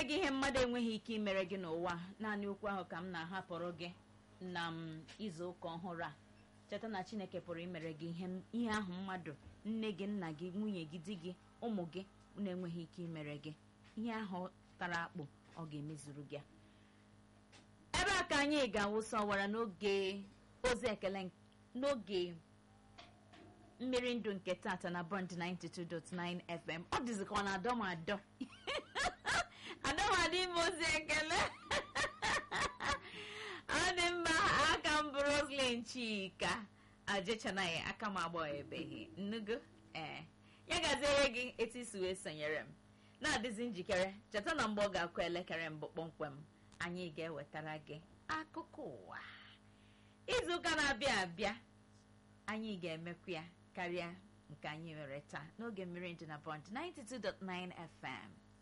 enweghị ihe mmadụ enweghị ike imere gị n'ụwa naanị okwu ahụ ka m na-ahapụrụ gị na m izu ụka ọhụrụ a cheta na chineke pụrụ imere gị ihe ihe ahụ mmadụ nne gị nna gị nwunye gị di gị ụmụ gị na-enweghị ike imere gị ihe ahụ tara akpụ ọ ga-emezuru gị ebe a ka anyị ga-awụsa ọwara n'oge ozi ekele n'oge mmiri ndụ nke tata na bond 92.9 fm ọ dịzị ka ọ na-adọ m adọ adọmadị ime ozi ekele ọ dị mma aka m bụ roslyn chika ajechanaghị aka m agbaghịbeghị nnugo ee ya gaziere gị etu isi wee sonyere m na-adịzi njikere cheta na mgbe ọ ga-akụ elekere mbụ kpọmkwem anyị ga-ewetara gị akụkọ ụwa izuụka na-abịa abịa anyị ga-emekwu ya karịa nke anyị nwere taa n'oge mmiri ndụ na bond 92.9 fm